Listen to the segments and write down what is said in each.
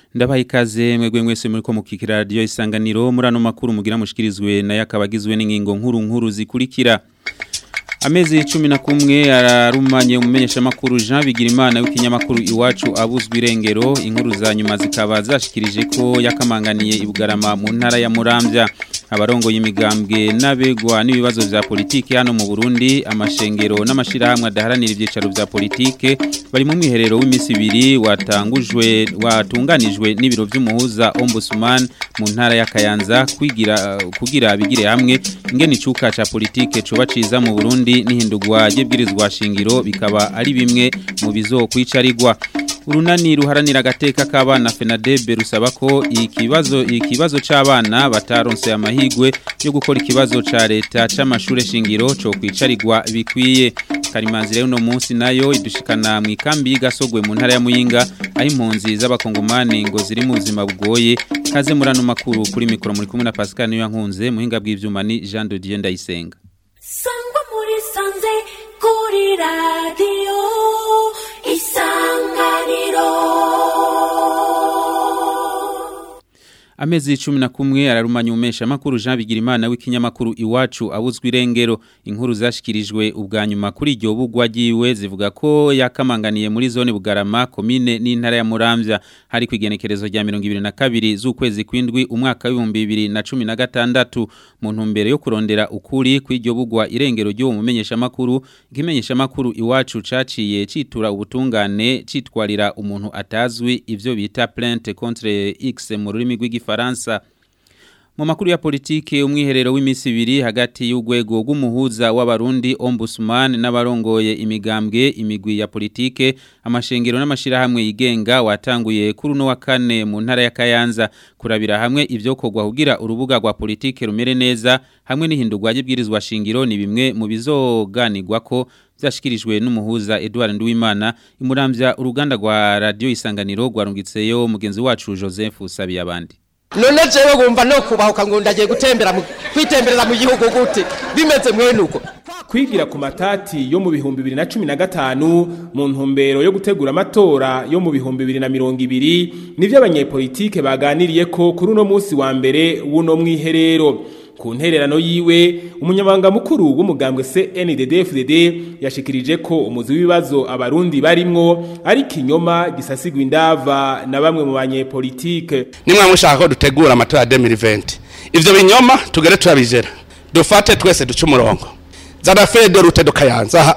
ndabaha ikaze mwebwe mwese muri ko mukikira radio isanganiro muri ano makuru mugira mushikirizwe nayo akabagizwe n'ingingo nkuru nkuru zikurikira Amezi cumi na kumwe ararumanye umumenyesha makuru Jean Bigirimana w'ikinyamakuru iwacu abuzwa irengero inkuru za nyuma zikaba zashikirije ko yakamanganiye ibugarama mu ntara ya Muramvya abarongo y'imigambwe n'abegwa n'ibibazo vya politike hano mu Burundi amashengero n'amashirahamwe adaharanira ivyicaro vya politike bari mu mwiherero w'imisi ibiri watangujwe watunganijwe n'ibiro vy'umuhuza Ombudsman mu ntara ya Kayanza kwigira kugira bigire hamwe ingene icuka ca politike coba ciza mu Burundi n'ihindurwa ry'ibwirizwa shingiro bikaba ari bimwe mu bizokwicarirwa urunani ruharanira agateka k'abana FENADEB rusaba ko ikibazo ikibazo c'abana bataronse amahigwe yo gukora ikibazo ca leta c'amashure shingiro co kwicarirwa bikwiye Karimanzi rero no munsi nayo idushikana mu ikambi y'Gasogwe mu ntara ya Muyinga aho impunzi z'abakongomani ngo ziri mu buzima bugoye kaze murano makuru kuri mikoro muri kumwe na Pascal niyo nkunze muhinga bw'ivyuma ni Jean de Dieu Ndayisenga sangwa muri sanze kuri radiyo isanganiro Amezi cumi na kumwe ararumanya umesha makuru Jean Bigirimana w'ikinyamakuru iwacu abuzwa irengero inkuru zashikirijwe ubwa nyuma kuri iryo bugwa giwe zivuga ko yakamanganiye muri zone Bugarama komine n'intara ya Muramvya hari kwigenekerezo rya 2022 z'ukwezi kwindwi umwaka wa 2016 mu ntumbero yo kurondera ukuri kw'iryo bugwa irengero ryo mumenyesha makuru ikimenyesha makuru iwacu caciye citura ubutungane citwarira umuntu atazwi ivyo bita plainte contre X mu rurimi rw'igi Faransa mu makuru ya politike umwiherero w'imisi ibiri hagati y'urwego rw'umuhuza w'abarundi ombudsman n'abarongoye imigambwe imigwi ya politike amashengero n'amashirahamwe yigenga watanguye kuri uno wa kane mu ntara ya Kayanza kurabira hamwe ivyokorwa kugira urubuga rwa politike rumere neza hamwe n'ihindurwa ry'ibwirizwa shingiro ni bimwe mu bizoganirwa ko byashikirijwe n'umuhuza Edouard Nduwimana imuramvya uruganda rwa radio isanganiro rwarungitseyo mugenzi wacu Joseph Sabiyabandi none jewe gumva no kubahuka ngo ndagiye gutembera mu kwitemberera mu gihugu gute bimeze mwene uko kwigira ku matati yo mu bihumbi bibiri na cumi na gatanu mu ntumbero yo gutegura amatora yo mu bihumbi bibiri na mirongo ibiri nivyo abanyepolitike baganiriye ko kuri uno munsi wa mbere w'uno mwiherero ku ntererano yiwe umunyamabanga mukuru w'umugambwe CNDD-FDD yashikirije ko umuzi w'ibibazo abarundi barimwo ari kinyoma gisasigwa indava na bamwe mu banyepolitike nimwe mushaka ko dutegura amatora ya 2020 ivyo binyoma tugere turabijera dufate twese duce umurongo zana fede rute dukayanza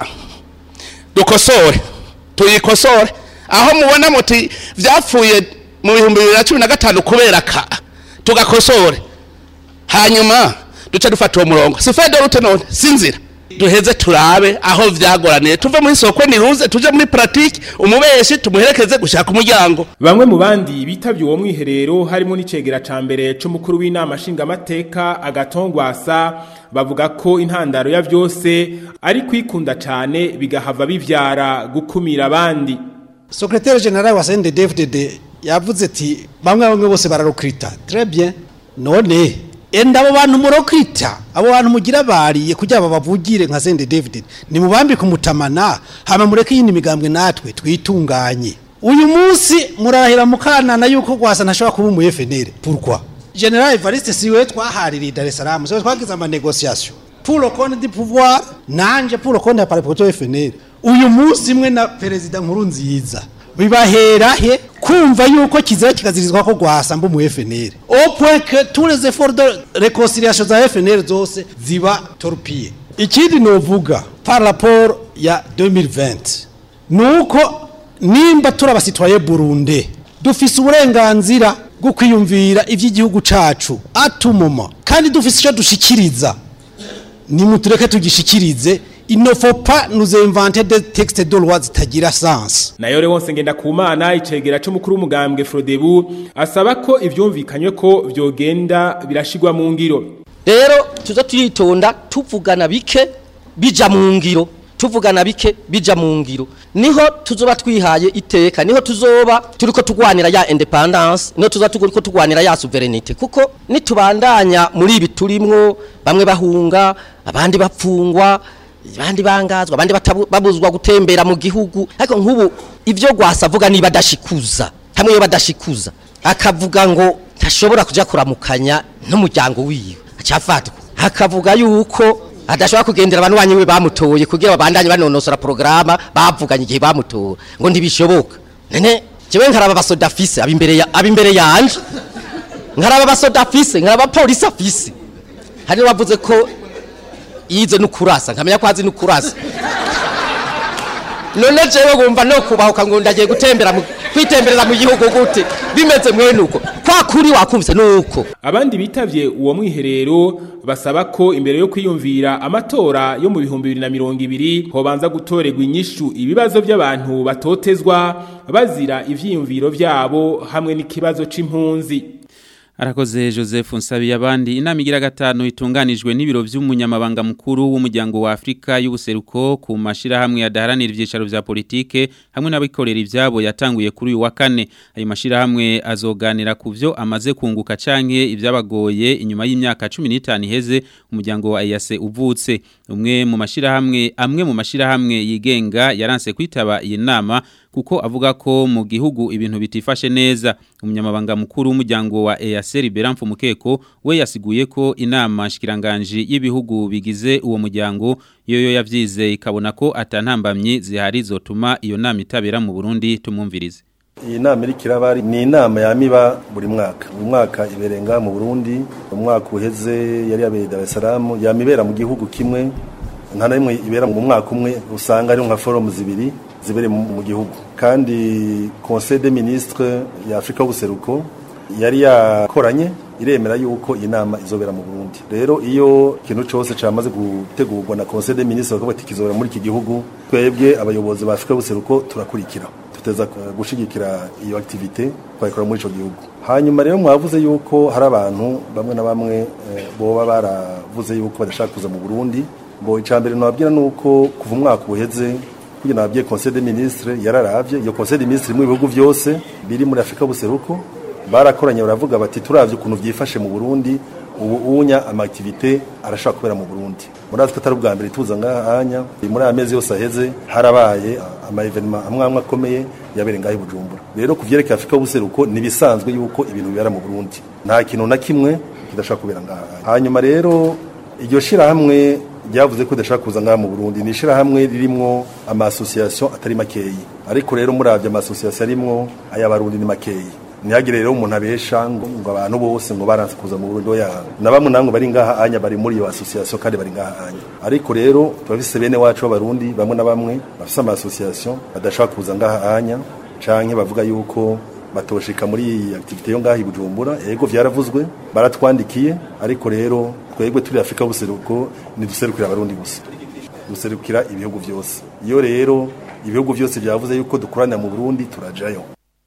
dukosore tuyikosore aho mubona muti vyapfuye mu bihumbi bibiri na cumi na gatanu kubera ka tugakosore hanyuma duce dufata uwo murongo si fede rute none sinzira duheze turabe aho vyagoraniye tuve muri soko niruze tuje muri pratique umubeshi tumuherekeze gushaka umuryango bamwe mu bandi bitavye uwo mwiherero harimo n'icegera ca mbere c'umukuru w'inama nshingamateka agatongwasa bavuga ko intandaro ya vyose ari kwikunda cane bigahava bivyara gukumira abandi Secrétaire général wa CNDD-FDD yavuze ati bamwe bamwe bose bararukrita très bien none enda abo bantu murokrita abo bantu mugira bariye kugira babavugire nka Sende David ni mubambi kumutamana hama mureke yindi migambwe natwe twitunganye uyu munsi murahira mukanana yuko gwasa ntashobora kuba mu FNL pourquoi General Evariste siwe twahaririye Dar es Salaam siwe twagize ama négociation pour le compte du pouvoir nanje pour le compte ya parti FNL uyu munsi mwe na president nkuru nziza bibahera he kumva yuko kizira kikazirizwa ko gwasamba mu FNL au point que tous les efforts de réconciliation za FNL zose ziba torpille ikindi novuga par rapport ya 2020 nuko nimba turaba citoyen Burundi dufise uburenganzira bwo kwiyumvira ivy'igihugu cacu atumoma kandi dufise ico dushikiriza nimutureke tugishikirize il ne faut pas nous inventer des textes de loi zitagira sens nayo rero wose ngenda kumana icegera c'umukuru w'umugambwe Frodebu asaba ko ivyumvikanywe ko vyogenda birashigwa mu ngiro rero tuza turitonda tuvugana bike bija mu ngiro tuvugana bike bija mu ngiro niho tuzoba twihaye iteka niho tuzoba turiko tugwanira ya independence niho tuzoba turiko tugwanira ya sovereignty kuko nitubandanya muri ibi turimwo bamwe bahunga abandi bapfungwa abandi bangazwa abandi batabu- babuzwa gutembera mu gihugu ariko nk'ubu ivyo gwasa avuga niba adashikuza hamwe iyo badashikuza akavuga ngo ntashobora kuja kuramukanya n'umuryango wiwe acafatwa akavuga yuko adashobora kugendera abantu banyiwe bamutoye kugira babandanye banonosora porogaramu bavuganye igihe bamutoye ngo ntibishoboka nene jewe nkaraba abasoda afise abimbere ya abimbere yanje nkaraba abasoda afise nkaraba polisi afise hari wavuze ko yize n'ukurasa nkamenya ko azi n'ukurasa none jewe gumva no kubahuka ngo ndagiye gutembera mu kwitembereza mu gihugu gute bimeze mwene uko kwa kuri wakumvise nuko abandi bitavye uwo mwiherero basaba ko imbere yo kwiyumvira amatora yo mu bihumbi bibiri na mirongo ibiri hobanza gutorerwa inyishu ibibazo by'abantu batotezwa bazira ivyiyumviro vyabo hamwe n'ikibazo c'impunzi Arakoze Joseph Nsabi abandi inama igira gatanu itunganijwe n'ibiro vy'umunyamabanga mukuru w'umuryango wa Afrika y'ubuseruko ku mashira hamwe yadaharanira ivyicaro vya politike hamwe n'abikorera ivyabo yatanguye kuri uyu wa kane ayo mashira hamwe azoganira ku vyo amaze kunguka canke ivyabagoye inyuma y'imyaka 15 iheze umuryango wa EAC uvutse umwe mu mashira hamwe amwe mu mashira hamwe yigenga yaranse kwitaba iyi nama kuko avuga ko mu gihugu ibintu bitifashe neza umunyamabanga mukuru w'umuryango wa EAC Liberan Mukeko we yasiguye ko inama shikiranganje y'ibihugu bigize uwo muryango yoyo yavyize ikabona ko atantambamye zihari zotuma iyo nama itabera mu Burundi tumwumvirize iyi nama iri kirabari ni inama yamiba buri mwaka buri mwaka iberenga mu Burundi umwaka uheze yari yabereye Dar es Salaam yamibera mu gihugu kimwe nta na rimwe ibera mu mwaka umwe usanga ari nka forum zibiri zibere mu gihugu kandi conseil des ministres ya Afrika y'ubuseruko yari yakoranye iremera yuko iyi nama izobera mu Burundi rero iyo ikintu cyose cyamaze gutegurwa na conseil des ministres bakavuga ati kizobera muri iki gihugu twebwe abayobozi ba Afrika y'ubuseruko turakurikira tuteza gushigikira iyo activité twayikora muri ico gihugu hanyuma rero mwavuze yuko hari abantu bamwe na bamwe eh, boba baravuze yuko badashaka kuza mu Burundi bo icambere nababwira nuko kuva umwaka uheze kugira nababwiye conseil des ministres yararavye iyo conseil des ministres mu bihugu byose biri muri Afrika y'ubuseruko barakoranye baravuga bati turavye ukuntu vyifashe mu Burundi ubu unya ama activité arashaka kubera mu Burundi murazi ko atari ubwa mbere tuza ngahanya muri amezi yose aheze harabaye ama evenement amwe amwe akomeye yabere ngaho Bujumbura rero kuvyerekeye Afrika y'ubuseruko nibisanzwe yuko ibintu bibera mu Burundi nta kintu na kimwe kidashaka kubera ngaha hanyuma rero iryo shira hamwe ryavuze ko dashaka kuza ngaha mu Burundi ni shira hamwe ririmo ama association atari makeyi ariko rero muravye ama association arimwo ayabarundi ni makeyi ntihagire rero umuntu abesha ngo ngo abantu bose ngo baranze kuza mu Burundi oya na bamwe namwe bari ngaha anya bari muri iyo association kandi bari ngaha anya ariko rero turafise bene wacu b'abarundi bamwe na bamwe bafise ama association badashaka kuza ngaha anya canke bavuga yuko batoshika muri iyi activité yo ngaha i Bujumbura yego vyaravuzwe baratwandikiye ariko rero twebwe turi Afrika buseruko ni duserukira abarundi gusa duserukira ibihugu byose iyo rero ibihugu byose byavuze yuko dukorana mu Burundi turajayo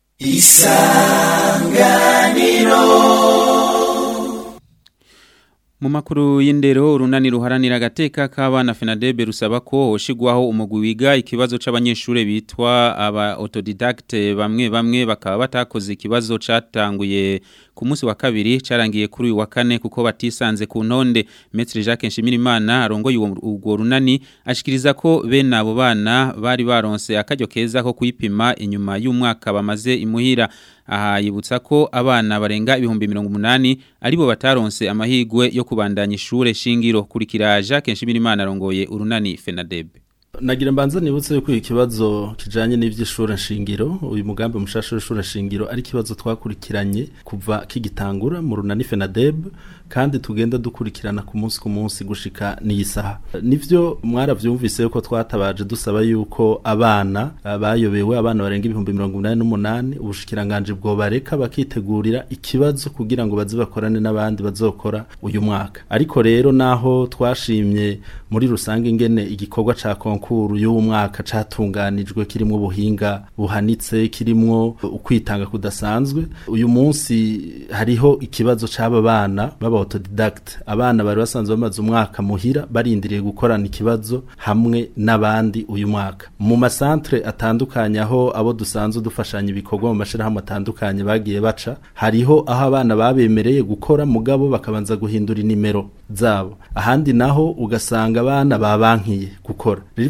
Mu makuru y'indero urunani ruharanira agateka k'abana FENADEB rusaba ko hoshigwaho umugwi wiga ikibazo c'abanyeshure bitwa aba autodidacte bamwe bamwe bakaba batakoze ikibazo catanguye ku munsi wa kabiri carangiye kuri uyu wa kane kuko batisanze ku ntonde Maître Jacques Nshimirimana arongoye urwo runani ashikiriza ko bene abo bana bari baronse akaryo keza ko kwipima inyuma y'umwaka bamaze imuhira aha yibutsa ko abana barenga ibihumbi mirongo umunani aribo bataronse amahigwe yo kubandanya ishure shingiro kurikira Jacques Nshimirimana arongoye urunani FENADEB nagira mbanza nibutse yuko ikibazo kijanye n'ivy'ishure nshingiro uyu mugambi mushasha w'ishure nshingiro ari ikibazo twakurikiranye kuva kigitangura mu runani FENADEB kandi tugenda dukurikirana ku munsi ku munsi gushika n'isaha nivyo mwaravyumvise yuko twatabaje dusaba yuko abana bayobewe abana barenga ibihumbi mirongo inani n'umunani ubushikiranganje bwo bareka bakitegurira ikibazo kugira ngo baze bakorane n'abandi bazokora uyu mwaka ariko rero naho twashimye muri rusange ingene igikorwa ca konkuru y'uwo mwaka catunganijwe kirimwo ubuhinga buhanitse kirimwo ukwitanga kudasanzwe uyu munsi hariho ikibazo c'aba bana baba autodidact abana bari basanzwe bamaze umwaka muhira barindiriye gukorana ikibazo hamwe n'abandi uyu mwaka mu masantre atandukanye aho abo dusanzwe dufashanya ibikorwa mu mashirahamwe atandukanye bagiye baca hariho aho abana babemereye gukora mugabo bakabanza guhindura inimero zabo ahandi naho ugasanga abana babankiye gukora rero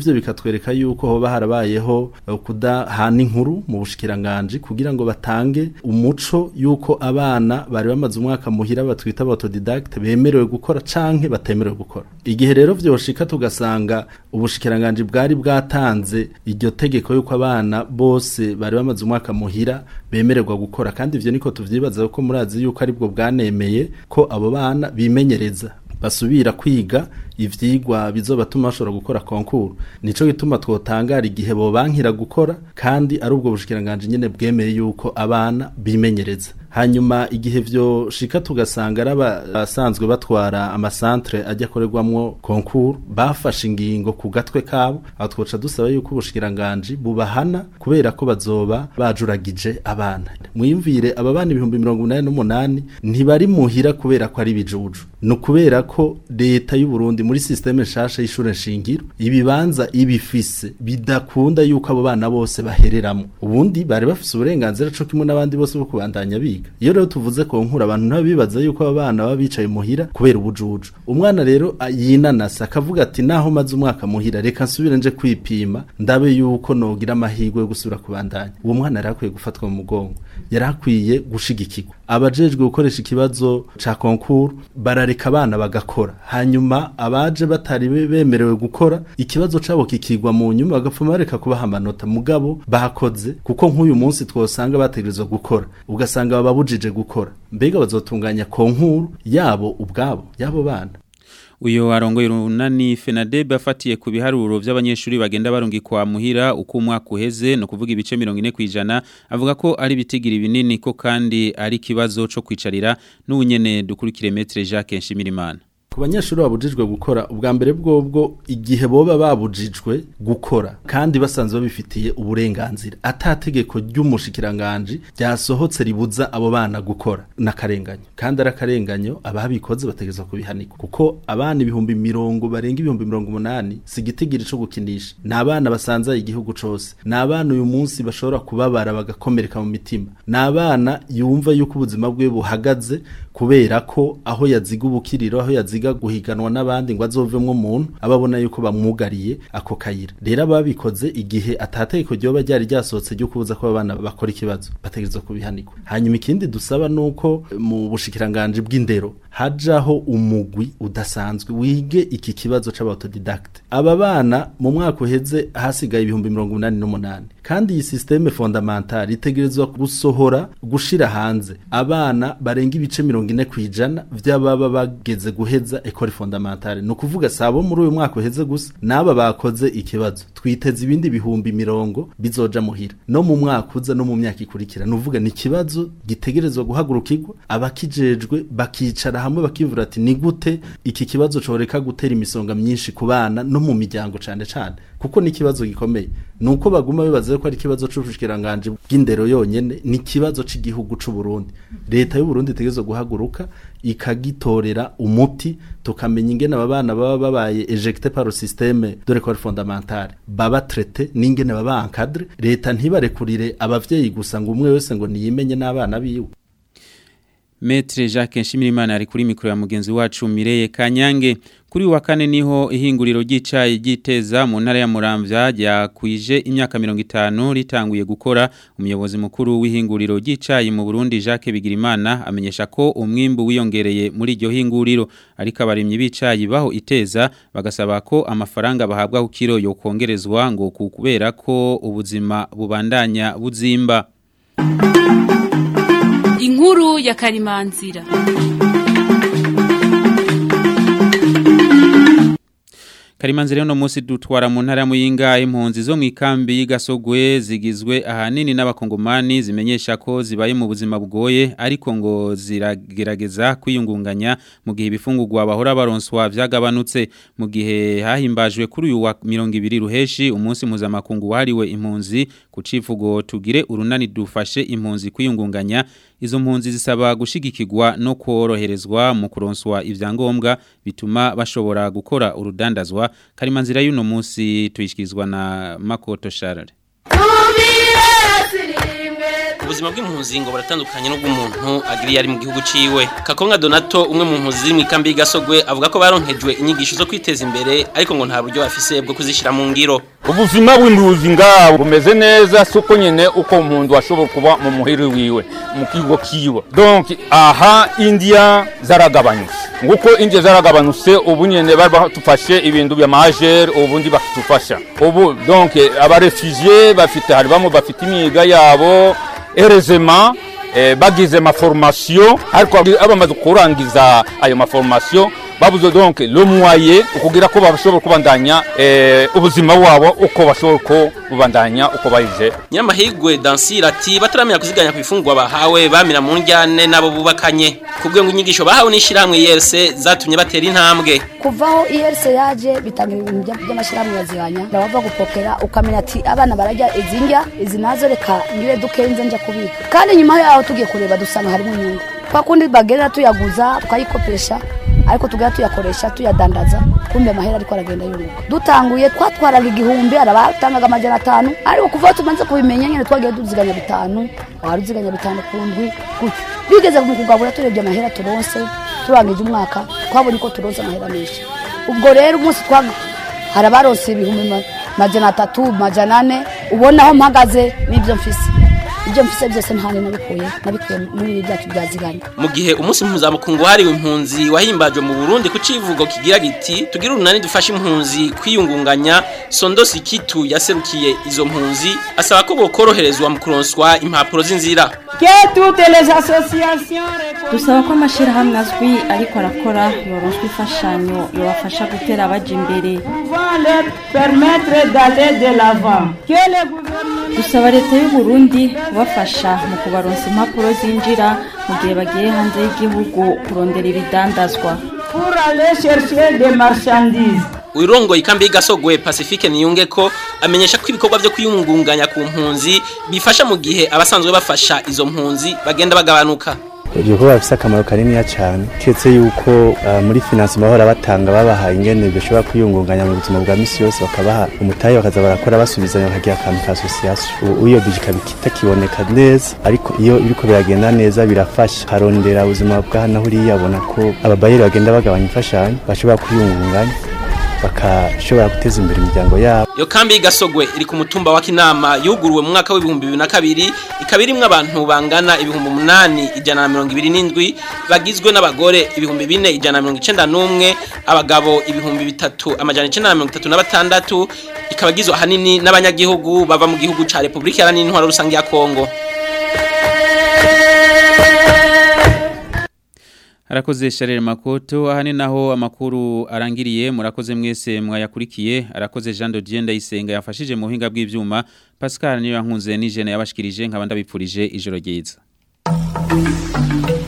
ivyo bikatwereka yuko hoba harabayeho eh, kudahana inkuru mu bushikiranganje kugira ngo batange umuco yuko abana bari bamaze umwaka muhira batwita autodidacte bemerewe gukora canke batemerewe gukora igihe rero vyoshika tugasanga ubushikiranganje bwari bwatanze iryo tegeko yuko abana bose bari bamaze umwaka muhira bemererwa gukora kandi ivyo niko tuvyibaza ko murazi yuko aribwo bwanemeye ko abo bana bimenyereza basubira kwiga ivyigwa bizobatuma bashobora gukora konkuru nico gituma twotangara igihe bobankira gukora kandi ari ubwo bushikiranganje nyene bwemeye yuko abana bimenyereza hanyuma igihe vyo shika tugasanga ari abasanzwe batwara amasantre ajya akorerwamwo konkuru bafashe ingingo ku gatwe kabo aho twoca dusaba yuko ubushikiranganje bubahana kubera ko bazoba bajuragije abana mwiyumvire aba bana ibihumbi mirongo umunani n'umunani ntibari muhira kubera ko ari ibijuju ni ukubera ko leta y'u Burundi muri systeme nshasha y'ishure nshingiro ibibanza ibifise bidakunda yuko abo bana bose bahereramo ubundi bari bafise uburenganzira co kimwe n'abandi bose bwo kubandanya biga iyo rero tuvuze ko nkura abantu ntabibaza yuko aba bana baba bicaye muhira kubera ubujuju umwana rero a- yinanasa akavuga ati naho maze umwaka muhira reka nsubire nje kwipima ndabe yuko nogira amahirwe yo gusubira kubandanya uwo mwana yari akwiye gufatwa mu mugongo yari akwiye gushigikirwa abajejwe gukoresha ikibazo ca konkuru barareka abana bagakora hanyuma abaje batari be- bemerewe gukora ikibazo cabo kikigwa mu nyuma bagapfuma bareka kubaha amanota mugabo bakoze kuko nk'uyu munsi twosanga bategerezwa gukora ugasanga bababujije gukora mbega bazotunganya konkuru yabo ubwabo yabo bana Uyo arongoye runani Fenadeb afatiye ku biharuro by'abanyeshuri bagenda barungikwa muhira uko umwaka uheze no kuvuga ibice 40 kwijana avuga ko ari bitigira binini ko kandi ari kibazo co kwicarira n'unyene dukurikire metre Jacques Nshimirimana ku banyeshuri babujijwe gukora ubwa mbere bwobwo igihe boba babujijwe gukora kandi basanzwe babifitiye uburenganzira atategeko ry'umushikiranganji ryasohotse ribuza abo bana gukora n'akarenganyo kandi ari akarenganyo ababikoze bategerezwa kubihanikwa kuko abana ibihumbi mirongo barenga ibihumbi mirongo umunani si igitigiri co gukinisha ni abana basanzaye igihugu cose ni abana uyu munsi bashobora kubabara bagakomereka mu mitima ni abana yumva yuko ubuzima bwe buhagaze kubera ko aho yaziga ubukiriro aho yaziga guhiganwa n'abandi ngo azovemwo umuntu ababona yuko bamwugariye ako kayira rero ababikoze igihe atategeko ryoba ryari ryasohotse ryo kubuza ko abana bakora ikibazo bategerezwa kubihanikwa hanyuma ikindi dusaba nuko mu bushikiranganje bw'indero hajaho umugwi udasanzwe wige iki kibazo c'abautodidacte aba bana mu mwaka uheze hasigaye ibihumbi mirongo umunani n'umunani kandi iyi systeme fondamentale itegerezwa gusohora gushira hanze abana barenga ibice mirongo ine kwijana vy'ababa bageze guheza ecole fondamentale ni ukuvuga sabo muri uyu mwaka uheze gusa n'aba bakoze ikibazo twiteze ibindi bihumbi mirongo bizoja muhira no mu mwaka uza no mu myaka ikurikira nuvuga ni ikibazo gitegerezwa guhagurukirwa abakijejwe bakicara hamwe bakivura ati ni gute iki kibazo coreka gutera imisonga myinshi ku bana no mu miryango cane cane kuko ni ikibazo gikomeye nuko baguma bibaza ko ari ikibazo c'ubushikiranganje bw'indero yonyene ni ikibazo c'igihugu c'u Burundi leta y'u Burundi itegerezwa guhaguruka ikagitorera umuti tukamenya ingene aba bana baba babaye ejecté par le système de l'école fondamentale baba traité n'ingene baba encadré leta ntibarekurire abavyeyi gusa ngo umwe wese ngo niyimenye n'abana biwe Metre Jacques Nshimirimana ari kuri mikro ya mugenzi wacu Mireye Kanyange kuri wa kane niho ihinguriro ry'icayi giteza mu ntara ya Muramvya ryakwije imyaka 50 ritanguye gukora umuyobozi mukuru w'ihinguriro ry'icayi mu Burundi Jacques Bigirimana amenyesha ko umwimbu wiyongereye muri iryo hinguriro ariko abarimyi b'icayi baho iteza bagasaba ko amafaranga bahabwa ku kiro yo kongerezwa ngo kubera ko ubuzima bubandanya buzimba inkuru ya karimanzira Karimanzira no musi dutwara mu ntara muyinga impunzi zo mwikambi y'Gasogwe zigizwe ahanini n'abakongomani zimenyesha ko zibaye mu buzima bugoye ariko ngo ziragerageza kwiyungunganya mu gihe ibifungurwa bahora baronswa vyagabanutse mu gihe hahimbajwe kuri uyu wa 200 ruheshi umunsi mpuzamakungu wahariwe impunzi ku civugo tugire urunani dufashe impunzi kwiyungunganya izo mpunzi zisaba gushigikirwa no koroherezwa mu kuronswa ivyangombwa bituma bashobora gukora urudandazwa karimanzira y'uno munsi tuyishyikirizwa na makoto sharare Tumire sirimwe ubuzima bw'impunzi ngo buratandukanye n'ubw'umuntu agiriye ari mu gihugu ciwe kakonga donato umwe mu mpunzi ziri mu ikambi y'igasogwe avuga ko baronkejwe inyigisho zo kwiteza imbere ariko ngo nta buryo bafise bwo kuzishyira mu ngiro ubuzima bw'impunzi ngaho bumeze neza si uko nyine uko umuntu ashobora kuba mu muhiri wiwe mu kigo kiwe donc aha indiya zaragabanyutse nguko indiya zaragabanutse ubu nyine bari badufashe ibintu bya majeri ubundi bakitufasha ubu donc abarefugiye bafite hari bamwe bafite imyiga yabo erezema eh, bagize maformation ariko abamaze kurangiza ayo maformation babuze donc le moyen ukugira ko bashobora kubandanya eh, ubuzima bwabo uko bashobora ko bubandanya uko bayize Nyiramahigwe Dansira ati bataramenya kuziganya ku ifungwa bahawe bamira mu njyane nabo bubakanye kubwe ngo inyigisho bahawe n'ishiramwe yese zatumye batera intambwe kuvaho IRC yaje bitanga ibintu by'amashyirahamwe yazihanya ndabava gupokera ukamenya ati abana barajya izi ndya izi nazo reka ngire dukenze nja kubika kandi nyuma yaho tugiye kureba dusanga harimo inyungu kwa kundi bagenda tuyaguza tukayikopesha ariko tugera tuyakoresha tuyadandaza kumbe amahera ariko aragenda yunguka dutanguye twatwaraga igihumbi arabatangaga amajana atanu ariko kuva aho tumaze kubimenya nyine twagiye tuziganya bitanu wari uziganya bitanu ku ndwi gutyo bigeze mu kugabura turebye amahera turonse turangije umwaka twabonye ko turonse amahera menshi ubwo rero umunsi twaga hari abaronse ibihumbi ma- majana atatu majana ane ubona aho mpagaze n'ibyo mfise ibyo mfise byose ntane nabikuye nabikuye muri ibi byacu byaziganye mu gihe umunsi mpuzamakungu wahariwe impunzi wahimbajwe mu Burundi ku civugo kigira giti tugira urunani dufasha impunzi kwiyungunganya Sondo Sikitu yaserukiye izo mpunzi asaba ko bokoroherezwa mu kuronswa impapuro z'inzira dusaba ko amashyirahamwe azwi ariko arakora yoroswa imfashanyo yobafasha gutera abaja imbere dusaba leta y'u Burundi kubafasha mu kubaronsa impapuro zinjira mu gihe bagiye hanze y'igihugu kurondera ibidandazwa Uirongo ikambi gasogwe Pacifique niyunge ko amenyesha ko ibikorwa byo kwiyungunganya ku mpunzi bifasha mu gihe abasanzwe bafasha izo mpunzi bagenda bagabanuka ibyo kuba bifite akamaro kaniniya cyane keretse yuko ah, muri finance bahora batanga babahaye ingene bishobora kwiyungunganya mu buzima bwa misi yose bakabaha umutahe bakaza barakora basubizanya bakagira akantu ka association iyo bije ikaba itakiboneka neza ariko iyo biriko biragenda neza birafasha harondera ubuzima bwa hano huriya abona ko ababayeri bagenda bagabanya imfashanyo bashobora kwiyungunganya bakashobora guteza imbere imiryango yabo Yo kambi gasogwe iri ku mutumba wa Kinama yuguruwe mu mwaka w'ibihumbi bibiri na kabiri ikaba irimwo abantu bangana ibihumbi umunani ijana na mirongo ibiri n'indwi bagizwe n'abagore ibihumbi bine ijana na mirongo icenda n'umwe abagabo ibihumbi bitatu amajana icenda na mirongo itatu na batandatu ikaba igizwe ahanini n'abanyagihugu bava mu gihugu ca Repubulika Iharanira Intwaro Rusange ya Kongo Arakoze Sharel Makoto ahani naho amakuru arangiriye murakoze mwese mwayakurikiye arakoze Jean de Dieu ndayisenga yafashije mu buhinga bw'ivyuma Pascal niyo yankunze n'ijene yabashikirije nkabanda bipfurije ijoro ryiza